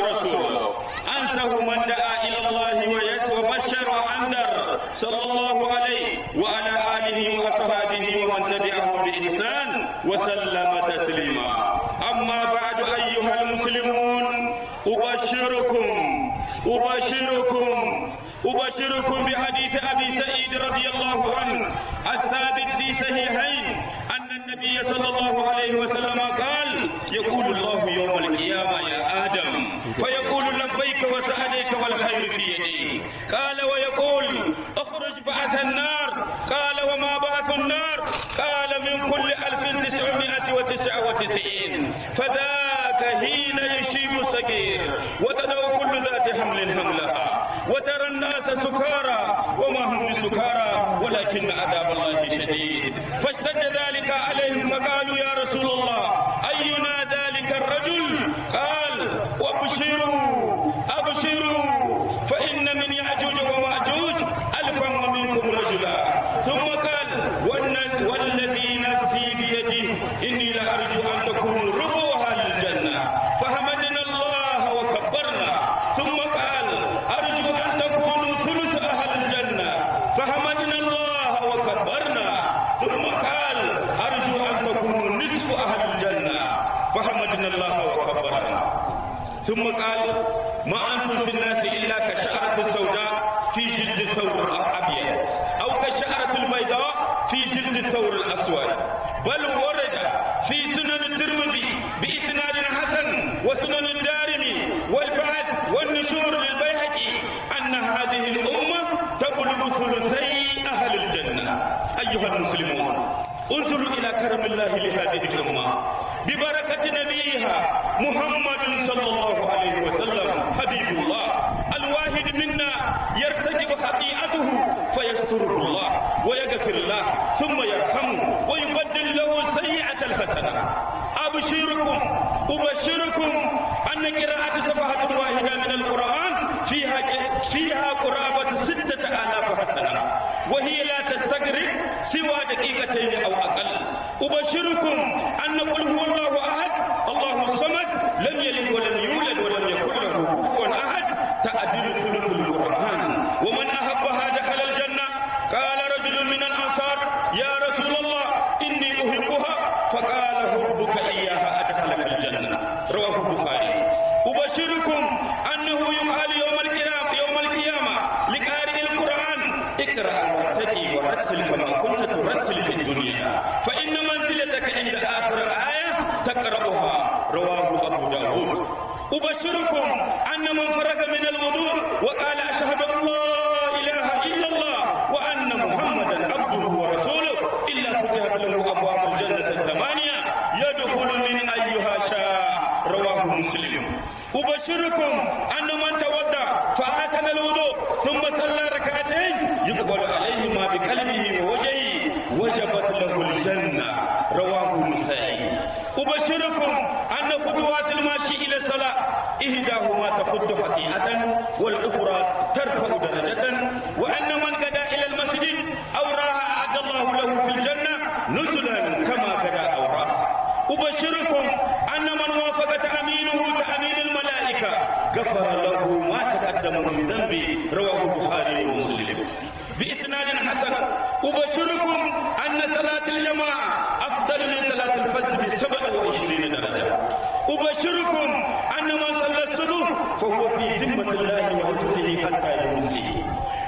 ورسوله أنسه من دعا إلى الله وبشر وأنذر صلى الله عليه وعلى آله وأصحابه ومن تبعهم بإحسان وسلم تسليما أما بعد أيها المسلمون أبشركم أبشركم أبشركم بحديث أبي سعيد رضي الله عنه الثابت في صحيحين أن النبي صلى الله عليه وسلم قال يقول الله يوم القيامة يا آدم فيقول لبيك وسعديك والخير في يدي قال ويقول اخرج بعث النار قال وما بعث النار قال من كل ألف تسعمائة وتسعة وتسعين فذاك حين يشيب الصغير وتدعو كل ذات حمل حملها وترى الناس سكارى وما هم بسكارى ولكن عذاب الله شديد فاشتد ذلك عليهم فقالوا يا رسول الله أينا ذلك الرجل قال وابشروا أبشروا فإن من يأجوج ومأجوج ألفا ومنكم رجلا ثم قال والذي نفسي بيده إني لأرجو أن تكونوا ربوا أهل الجنة فحمدنا الله وكبرنا ثم قال أرجو أن تكونوا ثلث أهل الجنة فحمدنا الله وكبرنا ثم قال أرجو أن تكونوا نصف أهل الجنة فحمدنا الله وكبرنا ثم قال ما أنتم في الناس إلا كشعرة السوداء في جلد الثور الأبيض أو كشعرة البيضاء في جلد الثور الأسود بل ورد في سنن الترمذي بإسناد حسن وسنن الدارمي والبعث والنشور للبيهقي أن هذه الأمة تبلغ ثلثي أهل الجنة أيها المسلمون انظروا إلى كرم الله لهذه الأمة ببركة نبيها محمد صلى الله عليه وسلم حبيب الله الواحد منا يرتكب خطيئته فيستره الله ويغفر له ثم يرحمه ويبدل له سيئة الحسنة أبشركم أبشركم أن قراءة صفحة واحدة من القرآن فيها فيها قرابة ستة آلاف حسنة وهي لا تستغرق سوى دقيقتين أو أقل أبشركم أن قل هو الله أحد الله الصمد لم يلد ولم يولد ولم يكن له كفوا أحد تعدل ثلث القرآن ومن أحبها دخل الجنة قال رجل من الأنصار يا رسول الله إني أحبها فقال حبك إياها أدخلك الجنة رواه البخاري أبشركم أنه يقال يوم القيامة يوم القيامة لقارئ القرآن اقرأ وارتقي ورتل كما كنت ترتل في الدنيا فإن منزلتك عند آخر الآية تقرأها رواه أبو داود أبشركم أن من فرغ من الوضوء وقال أشهد أن لا إله إلا الله وأن محمدا عبده ورسوله إلا فتحت له أبواب الجنة الثمانية يدخل من أيها شاء رواه مسلم أبشركم أن من تودع فأحسن الوضوء ثم صلى ركعتين يقبل عليهما بقلبه ووجهه وجبت له الجنة رواه النسائي أبشركم أن خطوات الماشي إلى الصلاة إحداهما تخد خطيئة والأخرى ترفع درجة وأن من غدا إلى المسجد أو راها أعد الله له في الجنة نزلا كما غدا أو راها أبشركم أن من وافق تأمينه تأمين الملائكة غفر له ما تقدم من ذنبه رواه البخاري ومسلم بإسناد حسن أبشركم أن صلاة الجماعة أفضل من صلاة الفجر بسبع وعشرين درجة أبشركم أن من صلى الصبح فهو في ذمة الله وحفظه حتى يمسي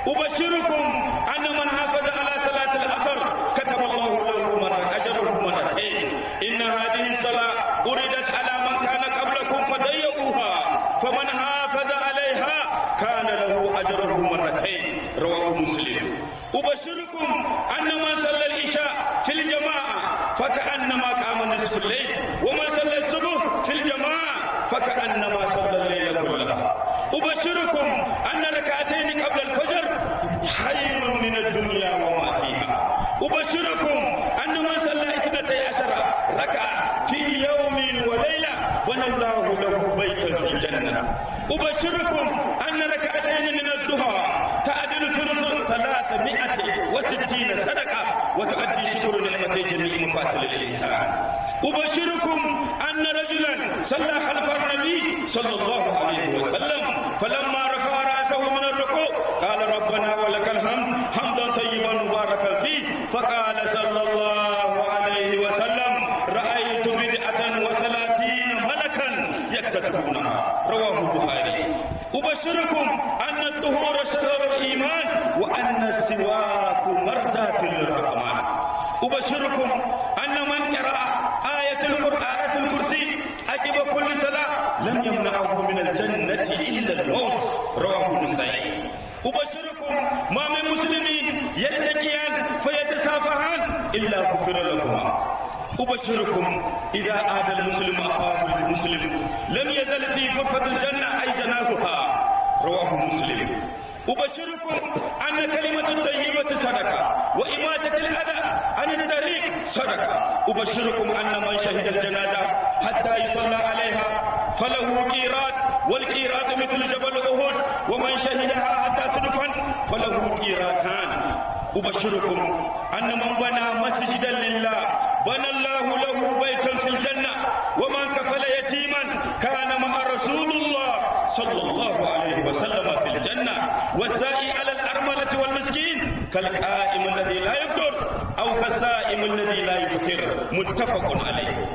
أبشركم أن من حافظ على صلاة العصر كتب الله له مرة أجره مرتين إن هذه الصلاة أردت على من كان قبلكم فضيقوها فمن حافظ عليها كان له أجره مرتين رواه مسلم أبشركم أن من صلى العشاء في الجماعة فكأنما قام نصف الليل ومن صلى الصبح في الجماعة فكأنما صلى الليل كلها أبشركم أن ركعتين قبل الفجر خير من الدنيا وما فيها أبشركم أن من صلى اثنتي عشر ركعة في يوم وليلة بنى الله له بيتا في الجنة أبشركم أن ركعتين من الضحى تعدل ثلث ثلاثمائة وستين صدقة وتؤدي شكر نعمتي جميع مفاصل الإنسان أبشركم أن رجلا صلى خلف النبي صلى الله عليه وسلم فلما رفع رأسه من الركوع قال ربنا ولك الحمد حمدا طيبا مباركا فيه فقال صلى الله عليه وسلم رأيت بدعة وثلاثين ملكا يكتتبونها رواه البخاري أبشركم أن الطهور شرر الإيمان وأن السواك مردات للرحمن أبشركم أن من قرأ آية القرآن الكرسي عقب كل صلاة لم يمنعه من الجنة إلا الموت رواه النسائي أبشركم ما من مسلمين يلتقيان فيتسافهان إلا غفر لهما أبشركم إذا آذى المسلم أخاه المسلم لم يزل في غرفة الجنة أي جناحها رواه مسلم أبشركم أن كلمة الطيبة صدقة وإماتة الأذى عن الطريق صدقة أبشركم أن من شهد الجنازة حتى يصلى عليها فله قيرات والقيرات مثل جبل أحد ومن شهدها حتى تدفن فله قيراتان أبشركم أن من بنى مسجدا لله بنى الله له بيتا في الجنة ومن كفل يتيما كان مع رسول الله صلى الله عليه وسلم في الجنة والسائي على الأرملة والمسكين كالقائم الذي لا يفطر أو كالسائم الذي لا يفطر متفق عليه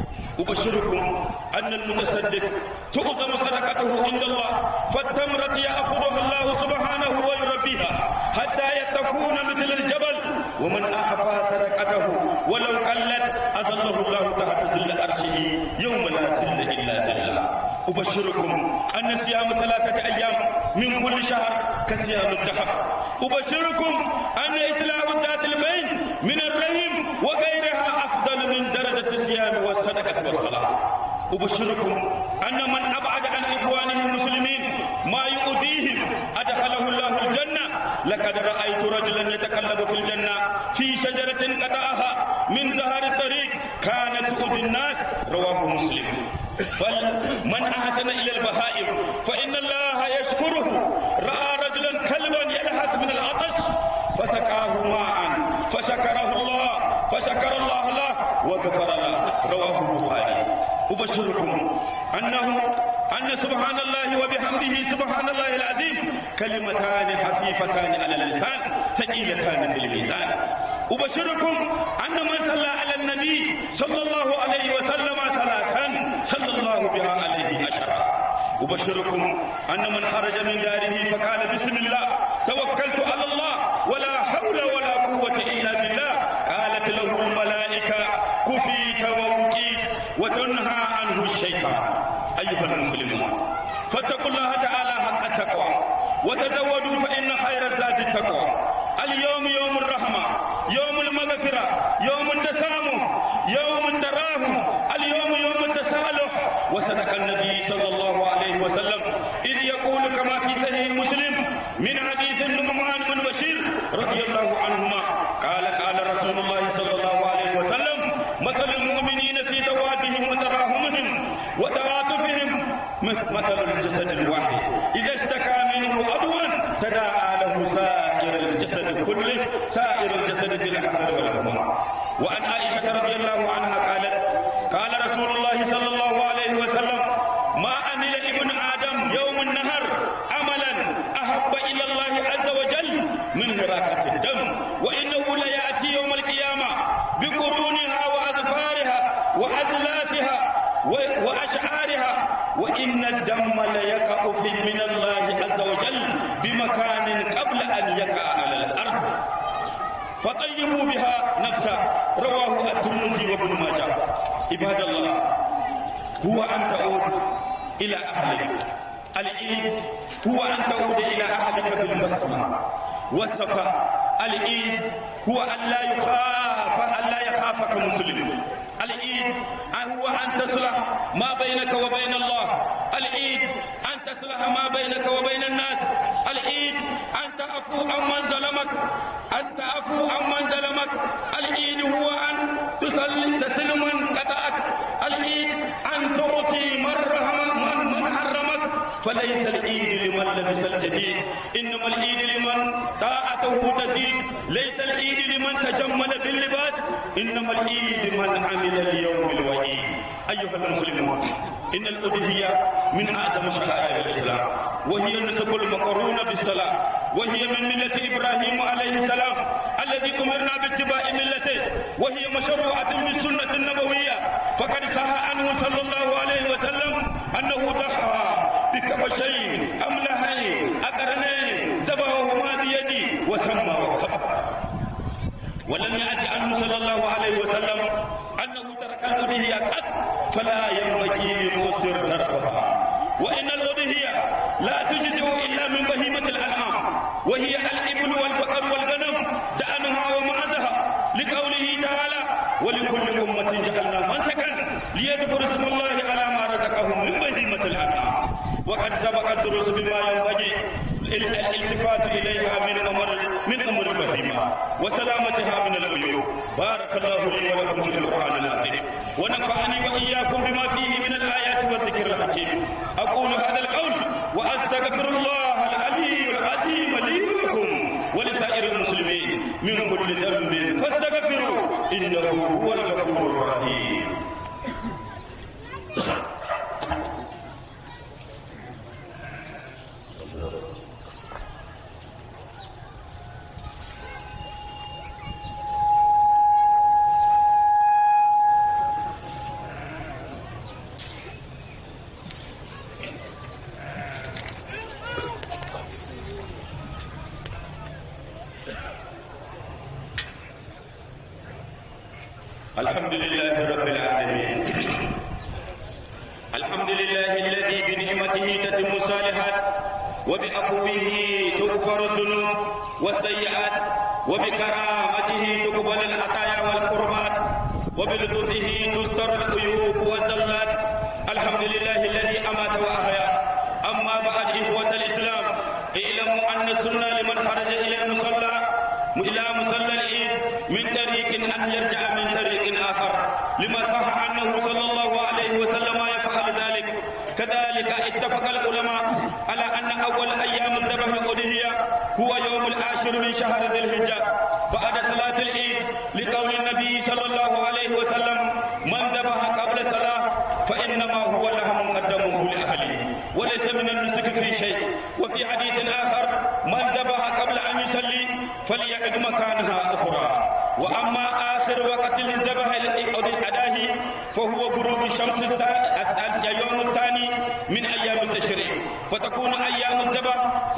أبشركم أن المتصدق تؤذم صدقته عند الله فالتمرة يأخذها الله سبحانه ويربيها حتى تكون مثل الجبل ومن أحفى صدقته ولو قلت أظله الله تحت ظل عرشه يوم لا ظل إلا ظله أبشركم أن صيام ثلاثة أيام من كل شهر كصيام الدهر أبشركم أن إصلاح ذات البين من الرحم وغيرها أفضل من درجة الصيام والصدقة والصلاة أبشركم أن من أبعد عن إخوانه المسلمين ما يؤذيهم أدخله الله الجنة لقد رأيت رجلا يتكلم في الجنة في شجرة قطعها من ظهر الطريق كانت تؤذي الناس رواه مسلم بل من أحسن إلى البهائم فإن الله يشكره رأى رجلا كلبا يلهث من العطش فسقاه ماء فشكره الله فشكر الله له وغفر له رواه البخاري أبشركم أنه أن سبحان الله وبحمده سبحان الله العظيم كلمتان خفيفتان على اللسان ثقيلتان في الميزان أبشركم أن من صلى على النبي صلى الله عليه وسلم صلاة صلى الله بها عليه أشرا أبشركم أن من خرج من داره فقال بسم الله توكلت على الله ولا حول ولا قوة إلا بالله قالت له الملائكة كفيت ووكيت وتنهى عنه الشيطان أيها المسلمون فاتقوا الله تعالى حق التقوى وتزودوا فإن خير الزاد التقوى اليوم يوم الرحمة يوم المغفرة يوم التسامح يوم التراحم اليوم يوم التصالح وصدق النبي صلى الله عليه وسلم إذ يقول كما في صحيح مسلم من حديث النعمان بن بشير رضي الله عنهما قال قال رسول الله صلى الله عليه وسلم مثل المؤمنين في توادهم وتراحمهم وتعاطفهم مثل الجسد الواحد إذا اشتكى منه عضوا تداعى له سائر الجسد كله سائر الجسد بالحسن والهموم وعن عائشة رضي الله عنها قالت قال رسول الله صلى الله عليه وسلم ما عمل ابن آدم يوم النهر عملا أحب إلى الله عز وجل من هراقة الدم وإنه ليأتي يوم القيامة بقرونها وأظفارها وأزلافها وأشعارها وإن الدم ليقع في من الله عز وجل بمكان قبل أن يقع على الأرض فطيبوا بها نفسا رواه الترمذي وابن ماجه عباد الله هو أن تعود إلى أهلك العيد هو أن تعود إلى أهلك بالبسمة والصفاء العيد هو أن لا يخاف أن لا يخافك مسلم العيد هو أن تصلح ما بينك وبين الله العيد أن تصلح ما بينك وبين الناس العيد أن تعفو عمن ظلمك أن تعفو عمن ظلمك العيد هو أن تصل تصل من قطعك العيد أن تعطي من رحم من, من حرمك فليس العيد لمن لبس الجديد إنما العيد لمن طاعته تزيد ليس العيد لمن تجمل باللباس إنما العيد من عمل اليوم الوعيد أيها المسلمون إن الأضحية من أعظم شعائر الإسلام وهي النسك المقرونة بالصلاة وهي من ملة إبراهيم عليه السلام الذي أمرنا باتباع ملته وهي مشروعة بالسنة النبوية فقد صح عنه صلى الله عليه وسلم أنه ضحى بكبشين أملحين أقرنين ذبحهما بيدي وسمى وكبر ولم يأت عنه صلى الله عليه وسلم أنه ترك الأضحية قط فلا ينبغي لمؤسر تركها وإن الأضحية لا تجزئ إلا من بهيمة الأنعام وهي الإبل والبقر والغنم دأنها ومعزها لقوله تعالى ولكل أمة جعلنا منسكا ليذكروا اسم الله على ما رزقهم من بهيمة الأنعام وقد سبق الدروس بما ينبغي الالتفات إليها من أمر من أمر البهيمة وسلامتها من العيوب بارك الله لي ولكم في القرآن العظيم ونفعني وإياكم بما فيه من الآيات والذكر الحكيم أقول هذا القول وأستغفر الله العلي العظيم لي ولكم ولسائر المسلمين من كل ذنب فاستغفروا إنه هو الغفور الرحيم الحمد لله رب العالمين الحمد لله الذي بنعمته تتم الصالحات وبعفوه تغفر الذنوب والسيئات وبكرامته تقبل العطايا والقربات وبلطفه تستر العيوب والزلات الحمد لله الذي امات واحيا اما بعد اخوه الاسلام اعلموا ان السنه لمن خرج الى المصلى الى مصلى العيد من طريق ان يرجع من طريق اخر لما صح عنه صلى الله عليه وسلم يفعل ذلك كذلك اتفق العلماء على ان اول ايام الذبح الاضحيه هو يوم العاشر من شهر ذي الحجه بعد صلاه العيد لقول النبي صلى الله عليه وسلم من ذبح قبل الصلاه فانما هو لهم قدمه لاهله وليس من النسك في شيء وفي حديث اخر من ذبح قبل ان يصلي فليعد مكانها اخرى واما اخر وقت الذبح الاداه فهو غروب الشمس اليوم الثاني من ايام التشريع فتكون ايام الذبح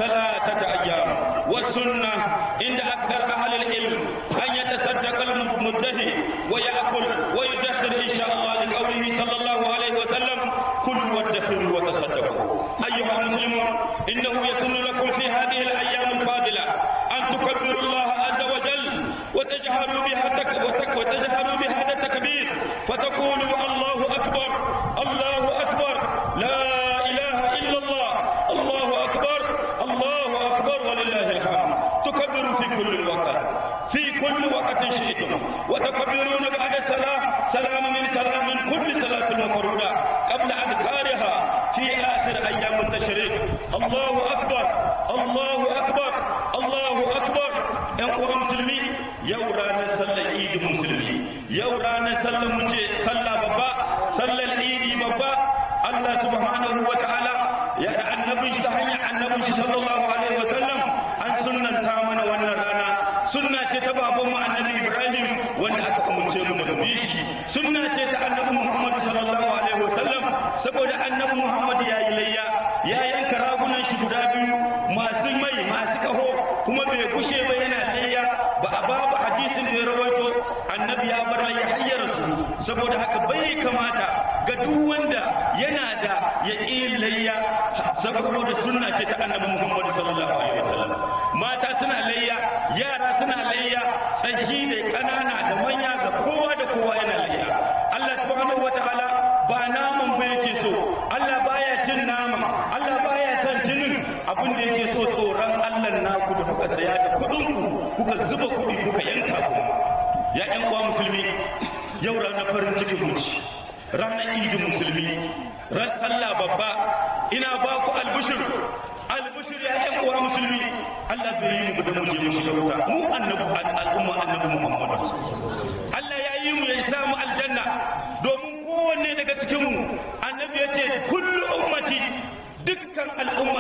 ثلاثه ايام والسنه عند اكثر اهل العلم ان يتصدق المدهي ويأكل ويدخر ان شاء الله لقوله صلى الله عليه وسلم كلوا وادخروا وتصدقوا ايها المسلمون انه يسن لكم في هذه الايام الفاضله ان تكبروا الله عز وجل وتجهروا بها تك وتجهروا بهذا التكبير فتقولوا الله اكبر الله اكبر لا اله الا الله الله اكبر الله اكبر ولله الحمد تكبروا في كل وقت في كل وقت شئتم وتكبرون بعد الصلاه سلام من سلام من كل صلاه المفروضه قبل اذكارها في اخر ايام التشريق الله اكبر الله اكبر الله اكبر yan uwan musulmi yau ranar sallar idi musulmi yau ranar sallar mu ce sallah babba sallar idi babba Allah subhanahu wa ta'ala ya da annabin shi ta hanyar annabin shi sallallahu alaihi wa sallam an sunnanta mana wannan rana sunna ce ta baban mu annabi Ibrahim wanda aka umurce mu da bi shi sunna ce ta annabi Muhammad sallallahu alaihi wa sallam saboda annabi Muhammad ya yi layya ya yanka ragunan shi guda biyu masu mai masu kaho kuma bai kushe ba yana layya ba a babu hadisin da ya rawaito annabi ya bar layya hayyar su saboda haka bai kamata ga duk wanda yana da yaƙin layya saboda sunna ce ta annabi Muhammad sallallahu alaihi wasallam mata suna layya yara suna layya tsahi da ƙanana da manya ga kowa da kowa yana layya Allah subhanahu wataala ba naman ba yake so Allah baya cin nama Allah baya son jinin abin da yake so tsoron Allah naku da kuka saya da kuɗin ku kuka zuba kuɗi kuka yanka kuma ya ƴan uwa musulmi yau ranar farin cikin mu ranar idin musulmi ran Allah babba ina ba ku albushir albushir ya ƴan uwa musulmi Allah bai yi mu da mu je mu shiga wuta mu annabi al'umma annabi Muhammad Allah ya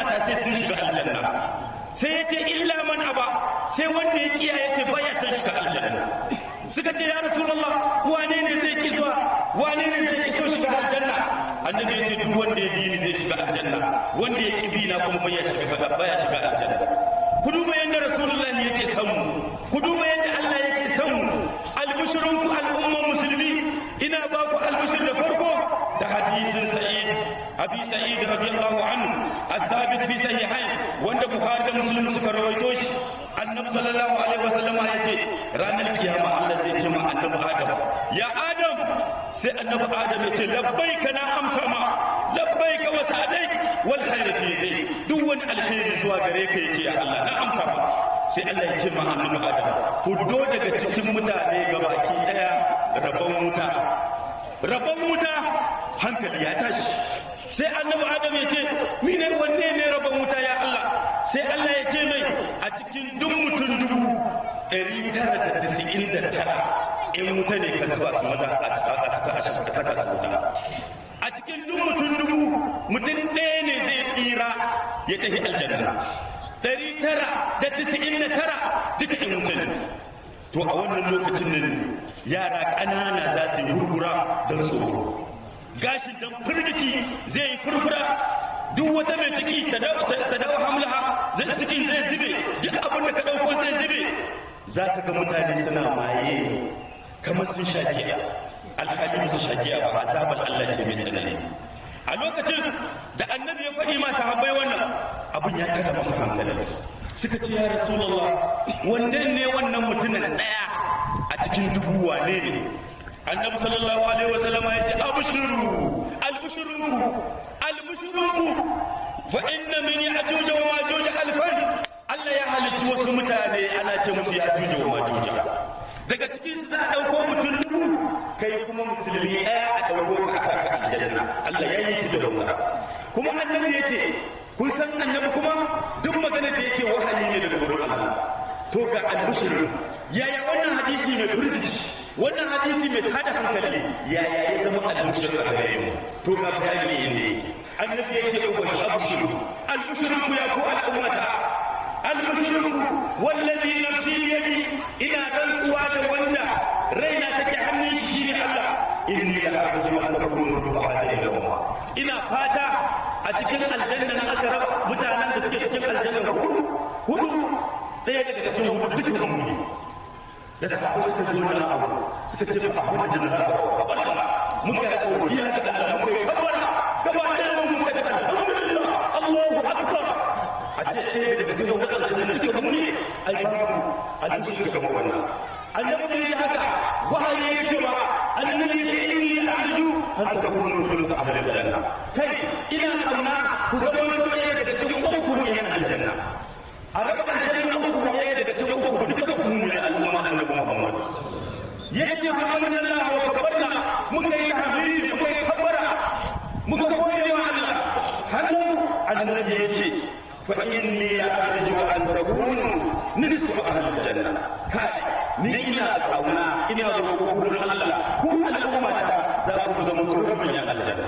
al'umma ta sai sun shiga aljanna sai ya ce illa man aba sai wanda ya kiya ya ce baya san shiga aljanna suka ce ya rasulullah wane ne zai ki zuwa wane ne zai ki so shiga aljanna annabi ya ce duk wanda ya bi ni zai shiga aljanna wanda ya ki bi na kuma baya shiga baya shiga aljanna ku duba yadda rasulullahi yake son mu ku duba yadda Allah yake son mu albushrunku al'umman musulmi ina ba ku albushir da farko da hadisin sa'id abi sa'id radiyallahu anhu الثابت في صحيحين wanda bukhari da muslim suka rawaito shi annabi sallallahu alaihi wasallam ya ce ranar kiyama Allah zai ce ma annabi adam ya adam sai annabi adam ya ce labbaika na amsa ma labbaika wa sa'adaik wal khair fi yadayk duk wani alkhairi zuwa gare ka yake ya Allah na amsa ma sai Allah ya ce ma annabi adam fuddo daga cikin mutane gabaki daya rabon wuta rabon wuta hankali ya tashi sai annabi adam ya ce mine wanne ne rabon wuta ya Allah sai Allah ya ce mai a cikin duk mutum dubu ɗari tara da tisa'in da tara in wuta ne ka zuwa su maza a saka su wuta a cikin duk mutum dubu mutum ɗaya ne zai tsira ya tafi aljanna ɗari tara da tisa'in da tara duka in wuta ne to a wannan lokacin nan yara ƙanana za su yi hurhura don tsoro gashin dan firgici zai yi furfura duk wata mai ciki ta dawo hamlaha zai cikin zai zube duk abin da ka ɗauko zai zube za ka ga mutane suna maye kamar sun sha giya alhali musu sha giya ba azabar Allah ce mai tsanani a lokacin da annabi ya faɗi masu habbai wannan abin ya tada masa hankali suka ce ya rasulullah wannan ne wannan mutumin ɗaya a cikin dubu wane ne annabi sallallahu alaihi wasallam ya ce abushiru albushirunku albushirunku fa inna min ya'juj wa majuj alfan Allah ya halicci wasu mutane ana ce musu ya'juj wa majuj daga cikin su za a dauko mutum dubu kai kuma musulmi ɗaya a dauko ka a saka aljanna Allah ya yi shi da wuta kuma annabi ya ce kun san annabi kuma duk magana da yake wahayi ne daga gurin Allah to ga albushirin yaya wannan hadisi mai burgici wannan hadisi mai tada hankali yaya ya zama al-mushrik a gare mu to ga bayani ne annabi yace ko shi abshiru al-mushriku ya ku al-ummata al-mushriku wallazi nafsi yadi ina rantsuwa da wanda raina take hannun shi shine Allah inni la a'lamu an takunu hadhihi al-umma ina fata a cikin aljanna na aka raba mutanen da suke cikin aljanna hudu hudu ɗaya daga cikin hudu dukkan mu da sahabbai suka zo nan abu suka ce ba abin da za a kabbara muka yi godiya ga Allah muka yi kabbara gaba ɗaya mu muka ce alhamdulillah Allahu akbar a ce ɗaya daga cikin wadannan duka mu ne ai babu almushrik kamar wannan annabi da ya haka wahayi ya ce ba annabi ya ce inni arju an takunu kullu amal janna kai ina kauna ku zama ɗaya daga cikin uku ne na aljanna a raba aljanna uku ne daga cikin uku duka ku ne al'umma annabi Muhammad yake fa amanna Allah wa kabbarna muka yi tahmid muka yi kabbara muka gode wa Allah hannu annabi yace fa inni a'lamu an takunu nisfu ahli janna kai ni ina kauna ina roƙo gurin Allah ku al'umma ta za ku zama gurbin ya aljanna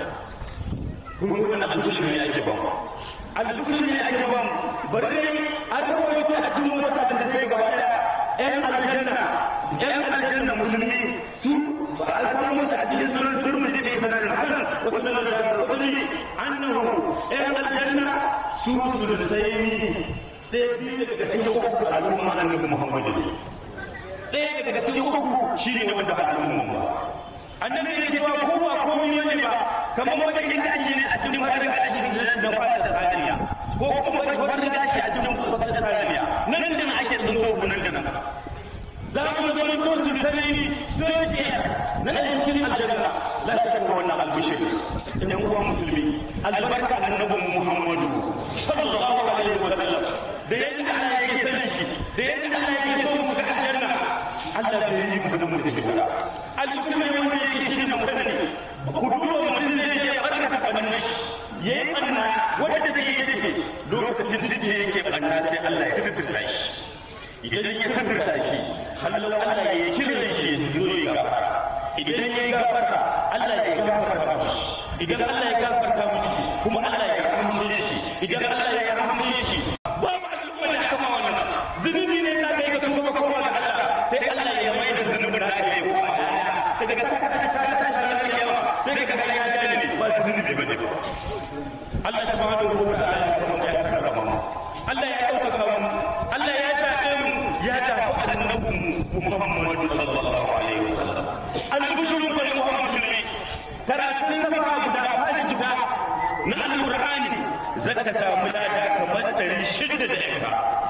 kun ga wannan alƙur'ani ne ake ba mu alƙur'ani ne ake ba mu bari an rawaito a cikin wata da sai gaba daya ‘yan aljanna ‘yan aljanna musulmi su ba a samu a cikin sunan turmi da ke sanar hasan wasu da da rukuni annahu ‘yan aljanna su sulusaini ɗaya biyu daga cikin uku al'umma annabi muhammadu ne ɗaya daga cikin uku shi ne wanda ba al'umma ba annabi ne cewa ko ba komai ne ba kamar wanda inda ake ne a cikin madara a cikin da fata saniya ko kuma wanda ake a cikin fata saniya nan da ake tsinko nan da nan za mu zama ko su sarari dociya na cikin aljanna la shakka wannan albishir idan uwa musulmi albarka annabi muhammadu sallallahu alaihi wa sallam da yadda Allah yake san shi da yadda Allah yake so mu ga aljanna Allah bai yi mu da mu da shi albishir ne wanda yake shi ne musulmi ku duba mutum zai je barka bannan shi yayi banna wanda take yake lokacin da yake banna sai Allah ya sirrinta shi idan ya sirrinta shi hallo Allah ya kira shi ya zo ya gafara idan ya gafarta Allah ya gafarta mishi idan Allah ya gafarta mishi kuma Allah ya kamshe shi idan Allah ya rahmace shi babu al'umma da aka ma wannan zunubi ne za ka yi ka tuba ka koma ga Allah sai Allah ya mai da zunubin da aka yi koma daga ka ka ka ka ka ka yawa sai ka ga ya gane ba zunubi ba ne Allah subhanahu wa ta'ala ya karrama mu Allah ya ɗaukaka mu Allah ya zaɓe mu ya zaɓi annabi Muhammad sallallahu alaihi wasallam al-bujuru bil muhammad karatun safa guda fashi guda na alqur'ani zaka samu lada kamar ɗari shida da yanka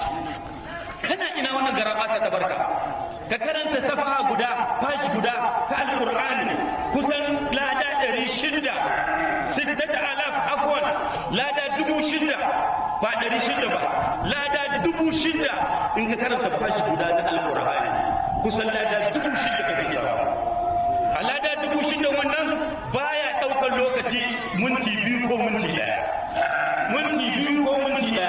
kana ina wannan garabasa ta barka ka karanta safa guda fashi guda ta alqur'ani kusan lada ɗari shida sittata alaf afwan lada dubu shida ba ɗari shida ba lada dubu shida in ka karanta fashi guda na alqur'ani kusan lada dubu shida ka ke samu a lada dubu shida wannan baya ɗaukar lokaci minti biyu ko minti ɗaya minti biyu ko minti ɗaya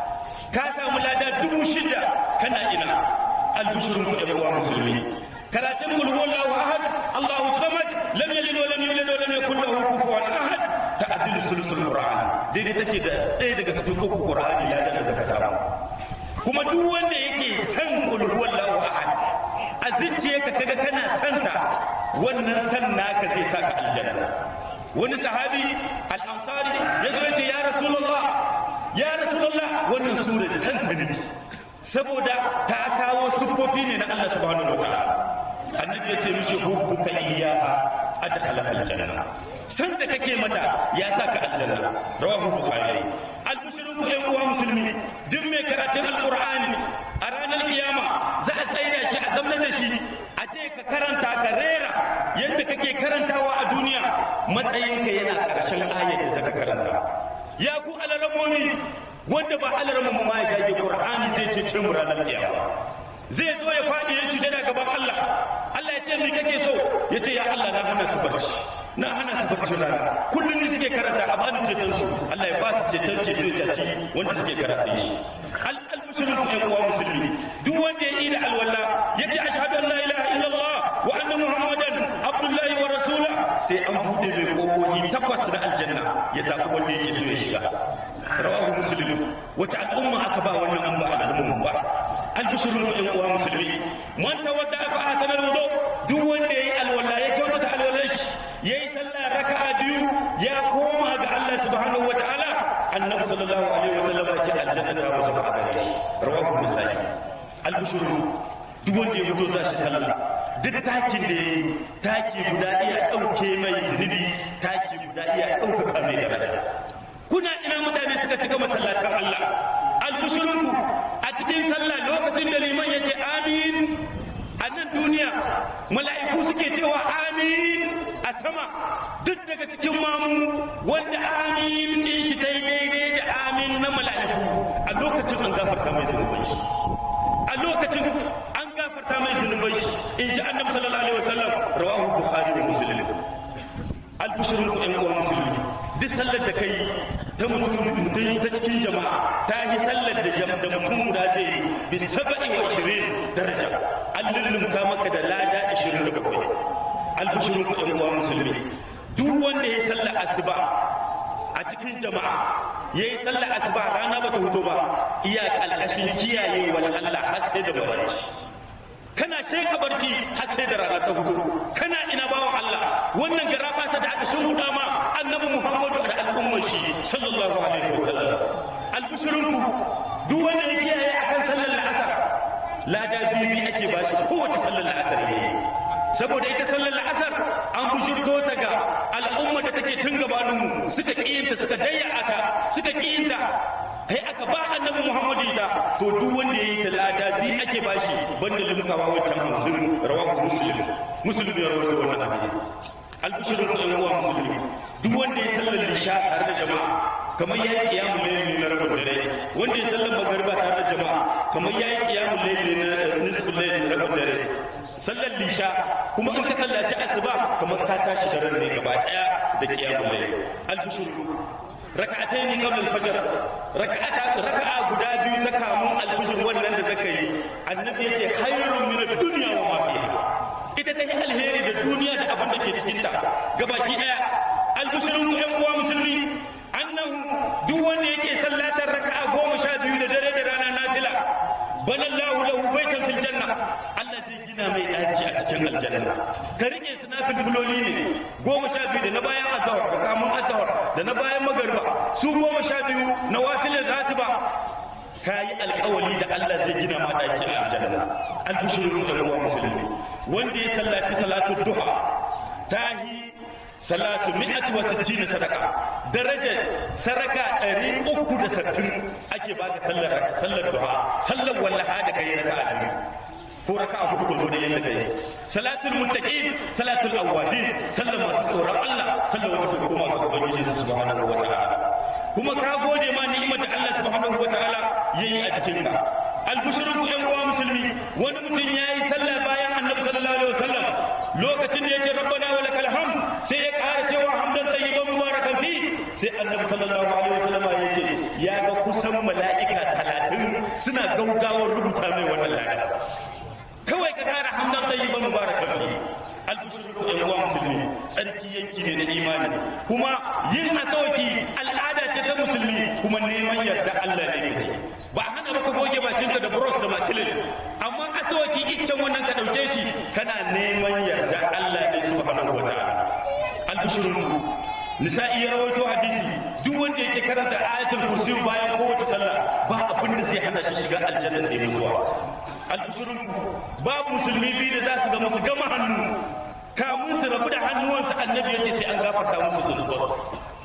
ka samu lada dubu shida kana ina albishirin ku ɗan uwa musulmi karatun kul huwallahu ahad allahu samad lam yalid wa lam yulad wa lam yakul lahu kufuwan ahad ta'dilu sulsul qur'an daidai take da ɗaya daga cikin uku qur'ani ya da zaka samu kuma duk wanda yake san kul huwallahu ahad a zuciyarka kaga kana santa wannan san naka zai saka aljanna wani sahabi al-ansari ya zo ya ce ya rasulullah ya rasulullah wannan sura san ta ne saboda ta kawo siffofi ne na Allah subhanahu wataala annabi ya ce mishi hubbuka iyyaha adkhala aljanna san da kake mata ya saka aljanna rawahu bukhari albushirin ku yan uwa musulmi duk mai karatun alqur'ani a ranar kiyama za a tsaida shi a zamanar da shi a ce ka karanta ka rera yadda kake karantawa a duniya matsayinka yana karshen ayar da zaka karanta ya ku alaramomi wanda ba alaramin ma ya gage qur'ani zai ce ce mu ranar kiyama zai zo ya faɗi ya sujada gaban Allah Allah ya ce mi kake so ya ce ya Allah na hana su barci na hana su barci rana kullum ne suke karanta a bani ceton su Allah ya ba su ceton ceto ya caci wanda suke karanta shi al-muslimin ɗan uwa musulmi duk wanda ya yi da alwala ya ce ashhadu an la ilaha illallah wa anna muhammadan abdullahi wa rasula sai an buɗe mai ƙofofi takwas na aljanna ya zaɓi wanda yake so ya shiga rawahu muslim wata al'umma aka ba wannan an ba al'umma ba albishirin ɗan uwa musulmi man tawadda fa hasanal wudu duk wanda yayi alwala ya kyautata alwalar shi yayi sallah raka'a biyu ya koma ga Allah subhanahu wataala annabi sallallahu alaihi wasallam ya ce aljanna ta wajen a gare shi rawahu muslim albishirin duk wanda ya fito za shi sallah duk takin da ya taki guda iya ɗauke mai zunubi taki guda iya ɗaukaka mai daraja kuna ina mutane suka cika masallatan Allah albushirinku a cikin sallah lokacin da liman ya ce amin a nan duniya mala'iku suke cewa amin a sama duk daga cikin mamu wanda amin din shi dai daidai da amin na mala'iku a lokacin an gafarta mai zunuban shi a lokacin an gafarta mai zunuban shi in ji annabi sallallahu alaihi wasallam rawahu bukhari da muslim albishirin ku ɗan uwan musulmi duk sallar da kai ta mutum mutum ta cikin jama'a ta yi sallar da da mutum guda zai yi bi saba'i wa ishirin daraja an lullumka maka da lada ishirin da bakwai albishirin ku ɗan uwan musulmi duk wanda ya yi sallar asuba a cikin jama'a ya yi sallar asuba rana ba ta hudu ba iya ƙalƙashin kiyaye wani Allah har sai da babarci kana sheka barci har sai da rana ta hudu kana ina bawan Allah wannan gara fasa da aka shuhuda ma annabi Muhammadu da al'ummar shi sallallahu alaihi wasallam albushrunku duk wanda ya kiyaye akan sallar la'asar lada bibi ake bashi kowace sallar la'asar yayi saboda ita sallar la'asar an bushurto ta ga al'umma da take tun gabaninmu suka ƙiyinta suka dayya ta suka ƙiyinta kai aka ba annabi muhammadu ita to duk wanda ya yi da lada bi ake bashi banda limkawa wancan hamsin rawahu muslim muslim ya rawaito wannan hadisi albishirin da yan uwa musulmi duk wanda ya sallar lisha tare da jama'a kamar ya yi kiyamun laili na rabin dare wanda ya sallar magariba tare da jama'a kamar ya yi kiyamun laili na nisfin laili na rabin dare sallar lisha kuma in ka sallaci asuba kamar ka tashi da ran ne gaba daya da kiyamun laili albishirin raka'atai ne kawai alfajar raka'ata raka'a guda biyu ta kamun alfijir wannan da zaka yi annabi yace khairun min ad-dunya wa ma fiha ita ta yi alheri da duniya da abin da ke cikin ta gabaki daya albishirin yan uwa musulmi annahu duk wanda yake sallar aljanna ka rike su nafil buloli ne goma sha biyu da na bayan azahar da kamun azahar da na bayan magariba su goma sha biyu na wafilin ratiba ka yi alkawali da Allah zai gina ma ɗaki a aljanna albishirin da ruwa musulmi wanda ya sallaci salatu duha ta yi salatu mi'ati wa sittina sadaka darajar saraka ɗari uku da sattin ake baka sallar sallar duha sallar wallaha da kai raka a ko raka a hudu ko da yanda kai salatul muttaqin salatul awwabin sallar masu tsoron Allah sallar wanda suka koma ga ubangiji subhanahu wa ta'ala kuma ka gode ma ni'imar da Allah subhanahu wa ta'ala yayi a cikin ka albushirin ku yan uwa musulmi wani mutum yayi sallah bayan annabi sallallahu alaihi wasallam lokacin da yake rabbana wa lakal hamd sai ya ƙara cewa hamdan tayyiban mubarakan fi sai annabi sallallahu alaihi wasallam ya ce ya ga kusan mala'ika talatin suna gaugawar rubuta mai wannan lada kawai ka ƙara hamdan tayyiban mubarakan fi albushirin ku yan uwa musulmi tsarki yanki ne na imani kuma yin asawaki al'ada ce ta musulmi kuma neman yarda Allah ne kai ba hana maka goge bakinka da bros da makilin amma asawaki iccen wannan ka dauke shi kana neman yarda Allah ne subhanahu wataala albushirin ku nisa'i ya rawaito hadisi duk wanda yake karanta ayatul kursi bayan kowace sallah ba abin da zai hana shi shiga aljanna sai mutuwa albushirin ku babu musulmi biyu da za su ga musu gama hannu kamun su rabu da hannuwansu annabi ya ce sai an gafarta musu zunubansu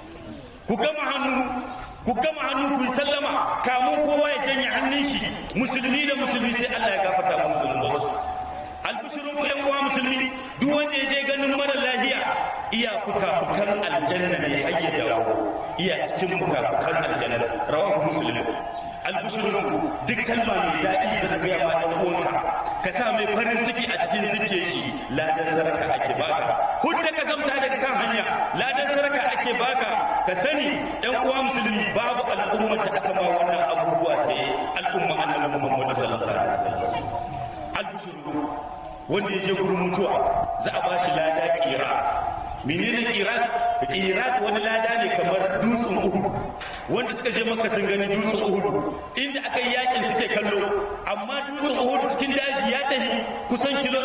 ku gama hannu ku gama hannu ku yi sallama kamun kowa ya janye hannun shi musulmi da musulmi sai Allah ya gafarta musu zunubansu albishirin ku yan uwa musulmi duk wanda ya je ganin mara lafiya iya fuka-fukan aljanna ne har ya dawo iya cikin fuka-fukan aljanna rawahu muslim albishirin ku duk kalma mai daɗi da ta gaya ma ɗan uwanka ka sa mai farin ciki a cikin zuciyar shi ladan saraka ake baka hudda ka zamta daga kan hanya ladan saraka ake baka ka sani ɗan uwa musulmi babu al'ummar da aka ma wannan abubuwa sai al'umma annabi Muhammad sallallahu alaihi wasallam albishirin wanda ya je gurin mutuwa za a bashi lada kira menene kirat kirat wani lada ne kamar dutsen uhud wanda suka je maka sun gani dutsen uhud inda aka yi yakin suke kallo amma dutsen uhud cikin daji ya tafi kusan kilo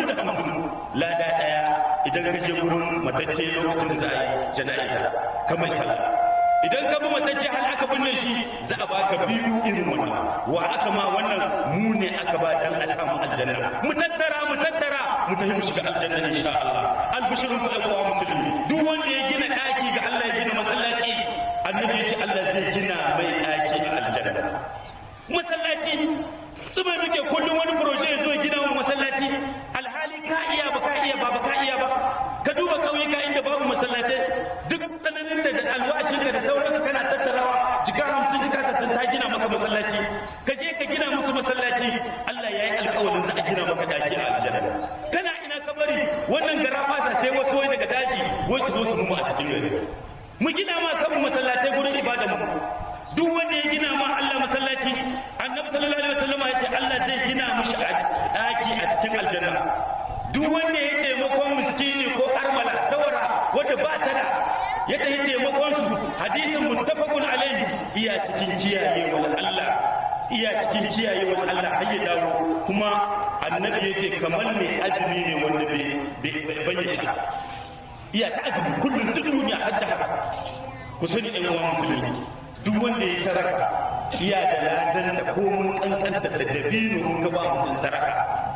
450 lada daya idan ka je gurin matacce lokacin da za a yi jana'iza kamar sallah idan ka bi matacce hal aka binne shi za a baka biyu irin wannan wa aka ma wannan mu ne aka ba dan a samu aljanna mu tattara mu tattara mu tafi mu shiga aljanna insha Allah albishirun ku ɗan musulmi duk wanda ya gina ɗaki ga Allah ya gina masallaci annabi ya ce Allah zai gina mai ɗaki a aljanna masallaci su mai muke kullum wani proje ya zo ya gina wa masallaci alhali ka iya ba ka iya ba ba ka iya ba ka duba kauyuka inda babu masallatai duk tsananin da alwashin da sauransu kana tattarawa jika hamsin jika sattin ta gina maka masallaci ka je ka gina musu masallaci Allah ya yi alkawarin za a gina maka daki a aljanna kana ina ka bari wannan gara fasa sai wasu wai daga daji wasu zo su mu a cikin gari mu gina ma kanmu masallatai gurin ibada mu duk wanda ya gina ma Allah masallaci annabi sallallahu alaihi wasallam ya ce Allah zai gina mishi daki a cikin aljanna duk wanda ya taimakon miskini ko armala tawara wadda ba ta da ya tafi taimakon su hadisin muttafaqun alaihi iya cikin kiyayewar Allah iya cikin kiyayewar Allah har ya dawo kuma annabi ya ce kamar mai azumi ne wanda bai ya sha iya ta azumi kullum duk duniya har da haka ku sani ɗan uwan musulmi duk wanda ya saraka iya da ladan da komun kankanta da dabino mun ga ba mutum saraka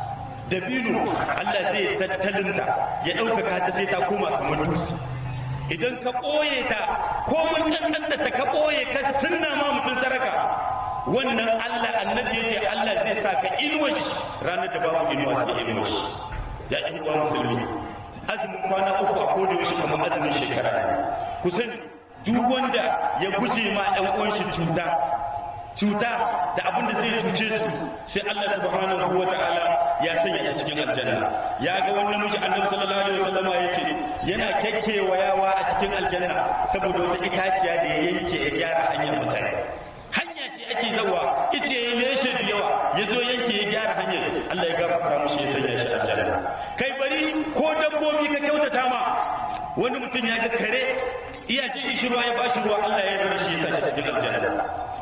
dabino Allah zai tattalinta ya ɗaukaka ta sai ta koma kamar dutse idan ka ɓoye ta ko mun ƙanƙanta ta ka ɓoye ka sunna ma mutum saraka wannan Allah annabi ya ce Allah zai sa ka inuwa shi ranar da babu inuwa sai inuwa shi ya ɗan uwa musulmi azumin kwana uku a koda yaushe kamar azumin shekara ne ku sani duk wanda ya guje ma ɗan uwan shi cuta cuta da abin da zai cuce su sai Allah subhanahu wa ta'ala ya sanya shi cikin aljanna ya ga wani namiji annabi sallallahu alaihi wasallam ya ce yana kekkewayawa a cikin aljanna saboda wata itaciya da ya yanke ya gyara hanyar mutane hanya ce ake zawa ice ya leshe da yawa ya zo yanke ya gyara hanyar Allah ya gafarta mushi ya sanya shi aljanna kai bari ko dabbobi ka kyautata ma wani mutum ya ga kare iya jin shi ruwa ya bashi ruwa Allah ya bar shi ya sa shi cikin aljanna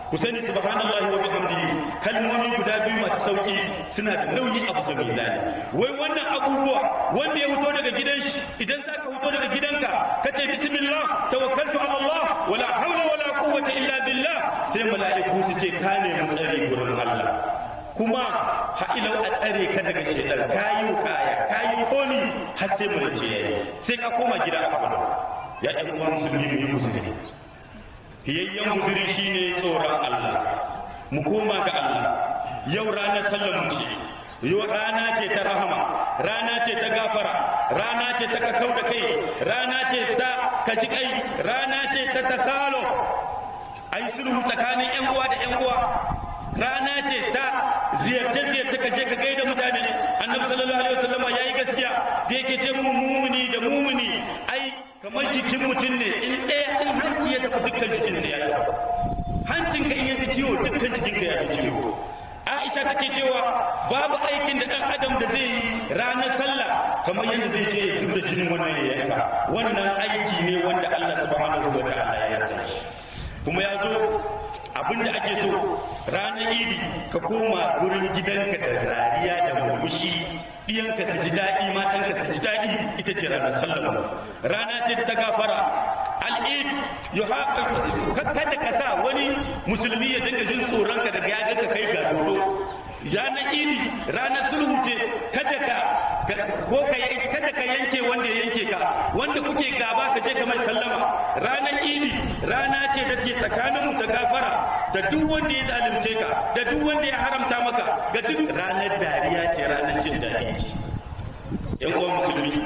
ku sani subhanallahi wa bihamdihi kalmomi guda biyu masu sauki suna da nauyi a bisa mizani wai wannan abubuwa wanda ya fito daga gidan shi idan za ka fito daga gidanka ka ce bismillah tawakkaltu ala Allah wala hawla wala quwwata illa billah sai mala'iku su ce ka nemi tsari gurin Allah kuma ha'ilau a tsare ka daga shaidan kayi kaya kayi komi har sai mu ce yayi sai ka koma gida a fara ya ɗan uwa musulmi mu yi musulmi hiyayyen guzuri shine tsoron Allah mu koma ga Allah yau ranar sallar mu ce yau rana ce ta rahama rana ce ta gafara rana ce ta kakau da kai rana ce ta kaji kai rana ce ta tasalo ai sulhu tsakanin yan uwa da yan uwa rana ce ta ziyarce ziyarce kashe ka gaida mutane annabi sallallahu alaihi wasallam yayi gaskiya da yake ce mu mumuni da mumuni ai kamar jikin mutum ne in ɗaya in hanci ya tafi dukkan jikinsa ya tafi hancin ka in ya ji ciwo dukkan jikin ka ya ji ciwo Aisha take cewa babu aikin da ɗan adam da zai yi ranar sallah kamar yadda zai je ya zubda jinin wannan ya yanka wannan aiki ne wanda Allah subhanahu wa ta'ala ya san shi kuma ya zo abin da ake so ranar idi ka koma gurin gidanka da rariya da murmushi ɗiyanka su ji daɗi matanka su ji daɗi ita ce ranar sallama rana ce ta gafara al'id kada ka sa wani musulmi ya dinga jin tsoronka daga ya ka kai ga dodo ranar idi ranar sulhu ce kada ka ko ka kada ka yanke wanda ya yanke ka wanda kuke gaba ka je ka mai sallama ranar idi rana ce da ke tsakanin mu ta gafara da duk wanda ya zalunce ka da duk wanda ya haramta maka ga duk ranar dariya ce ranar jin daɗi ce yan uwan musulmi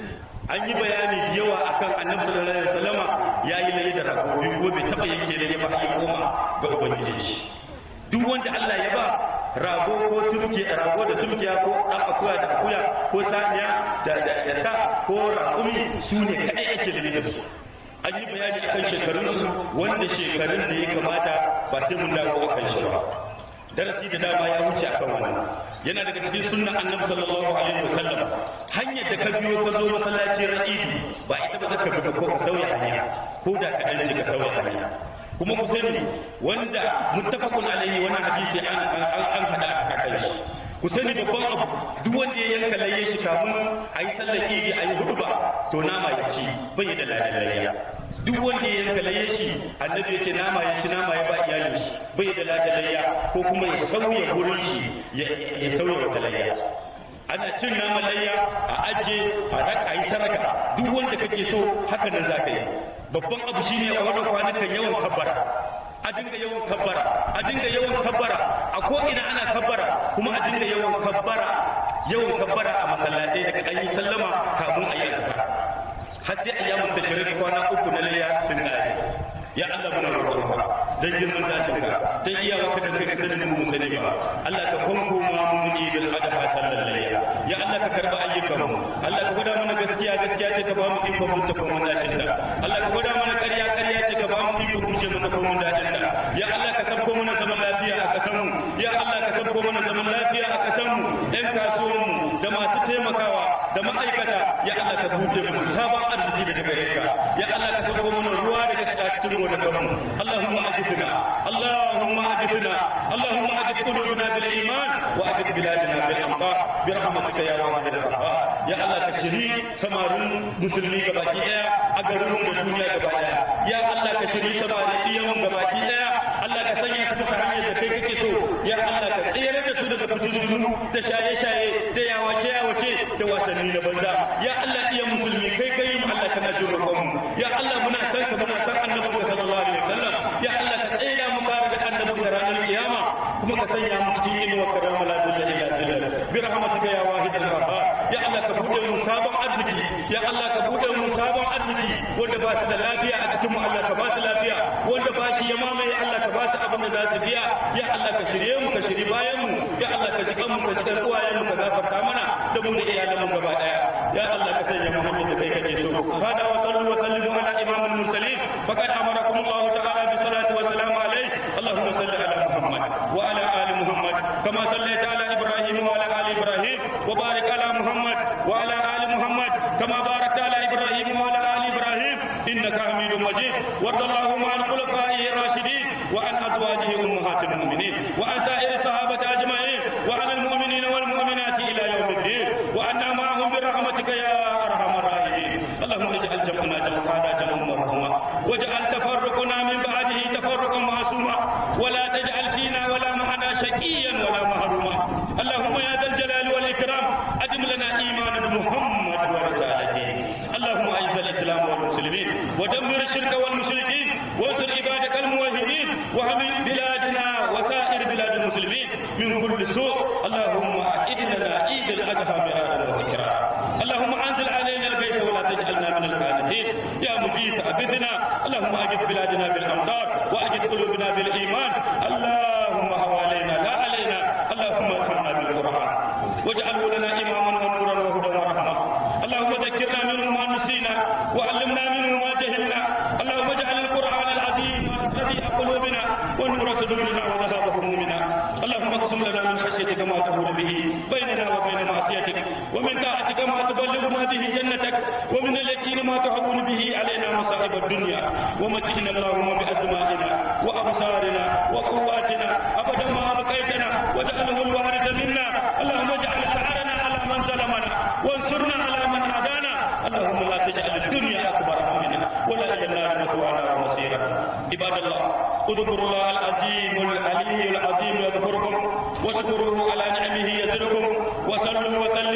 an yi bayani da yawa akan annabi sallallahu alaihi wasallama ya yi layi da ragobi ko bai taba yanke layi ba ya koma ga ubangijin shi duk wanda Allah ya ba rago ko turki rago da turkiya ko dan akuya da akuya ko saniya da da sa ko raƙumi su ne kadai ake layi da su an yi bayani akan shekarunsu wanda shekarun da ya kamata ba sai mun dawo akan shi ba darasi da dama ya wuce akan wannan yana daga cikin sunnan annabi sallallahu alaihi wasallam hanyar da ka biyo ka zo masallacin ra'idi ba ita ba zaka fita ko ka sauya hanya ko da ka dace ka sauya hanya kuma ku sani wanda muttafaqun alaihi wannan hadisi an an hada aka kai shi ku sani babban abu duk wanda ya yanka layye shi kamun a yi sallar idi a yi hudu ba to nama ya ci bai da ladallayya duk wanda ya yanka layye shi annabi ya ce nama ya ci nama ya ba iyalin shi bai da ladallayya ko kuma ya sauya gurin shi ya sauya wata layya ana cin naman layya a aje a raka yi saraka duk wanda kake so haka nan za ka yi babban abu shine a wannan kwanukan yawan kabbara a dinga yawan kabbara a dinga yawan kabbara a ko ina ana kabbara kuma a dinga yawan kabbara yawan kabbara a masallatai daga an yi sallama kamun a yi azkar har sai ayyamun tashrik kwana uku na layya sun kare ya Allah muna roƙonka dan girman zatinka dan iyawarka da kai sanin mu sani ba Allah ka fanko ma mu ni bil adha sallallahu layya ya Allah ka karba ayyukan mu Allah ka gwada mana gaskiya gaskiya ce ka ba mu ikon mun tafi mun dacin da Allah ka gwada mana ƙarya ƙarya ce ka ba mu ikon kuce mun tafi mun dacin da ya Allah ka sabko mana zaman lafiya a ƙasar mu ya Allah ka sabko mana zaman lafiya a ƙasar mu ɗan kasuwan mu da masu taimakawa da ma'aikata ya Allah ka buɗe musu sabon arziki daga gare ka ya Allah ka sabko mana ruwa daga cikin gonakanmu Allahumma ajidna Allahumma ajidna Allahumma ajid qulubana bil iman wa ajid biladana bil amtar bi rahmatika ya wahid al qahhar ya Allah ka shiri samarin musulmi gabaki daya a garin mu da duniya gaba daya ya Allah ka shiri samarin iyan mu gabaki daya Allah ka sanya su bisa hanyar da kai kake so ya Allah ka tsere da su daga fitintunu da shaye-shaye da yawace-yawace da wasanni na banza ya Allah iyan musulmi kai kai mu Allah kana jin roƙon mu ya Allah muna san ka muna san annabinka sallallahu alaihi wasallam ya Allah ka tsira mu kare da annabinka ranar kiyama kuma ka sanya mu cikin inuwa karam la zilla illa zilla bi rahmatika ya wahid al qahhar ya Allah ka bude mu sabon arziki ya Allah ka bude mu sabon arziki wanda ba su da lafiya a cikin mu Allah ka ba su lafiya wanda ba shi ya mamaye Allah ka ba su abin da za su biya ya Allah ka shirye mu ka shiri bayan mu ya Allah ka jikan mu ka jikan uwayen mu ka gafarta mana da mu da iyalan mu gaba daya ya Allah ka sanya mu hanyar da kai kake so hada wa sallu wa sallimu ala imamul mursalin faqad amarakum Allah ta'ala bi salati wa salam alayhi اللهم صل على محمد وعلى ال محمد كما صليت على ابراهيم وعلى ال ابراهيم وبارك على محمد وعلى ال محمد كما باركت على ابراهيم وعلى ال ابراهيم انك حميد مجيد وارض اللهم عن خلفائه الراشدين وعن ازواجه المؤمنين وعن سائر الصحابة أجمعين وعن المؤمنين والمؤمنات إلى يوم الدين وأنا معهم برحمتك يا أرحم الراحمين اللهم اجعل جمعنا جمعنا جمعا مرحوما واجعل تفرقنا من بعده تفرقا معصوما ولا تجعل فينا ولا معنا شقيا ولا محروما اللهم يا ذا الجلال والإكرام أدم لنا إيمان بمحمد ورسالته اللهم أعز الإسلام والمسلمين ودمر الشرك والمشركين وانصر عبادك الموحدين وحمي بلادنا وسائر بلاد المسلمين من كل سوء اللهم أعد لنا عيد الأضحى مرارا وتكرارا اللهم أنزل علينا الغيث ولا تجعلنا من القانتين يا مجيد أبدنا اللهم أجد بلادنا بالأمطار وأجد قلوبنا بالإيمان اللهم حوالينا لا علينا اللهم ارحمنا بالقرآن واجعله لنا إماما ونورا وهدى ورحمة اللهم ذكرنا منه ما نسينا وعلمنا منه ما جهلنا اللهم اجعل القرآن العظيم الذي قلوبنا ونور صدورنا وذهاب همومنا اللهم اقسم لنا من خشيتك ما تهون به بيننا وبين معصيتك ومن طاعتك ما تبلغنا به جنتك ومن اليقين ما تهون به علينا مصائب الدنيا ومتعنا اللهم بأسمائنا وأبصارنا وقواتنا أبدا ما أبقيتنا واجعله الوارث منا اللهم اجعل ثأرنا على من ظلمنا وانصرنا على من عادانا اللهم لا تجعل الدنيا أكبر همنا ولا إلى النار مثوانا ومصيرا عباد الله اذكروا الله العظيم العلي العظيم يذكركم واشكروه على نعمه يزدكم وصلوا وسلموا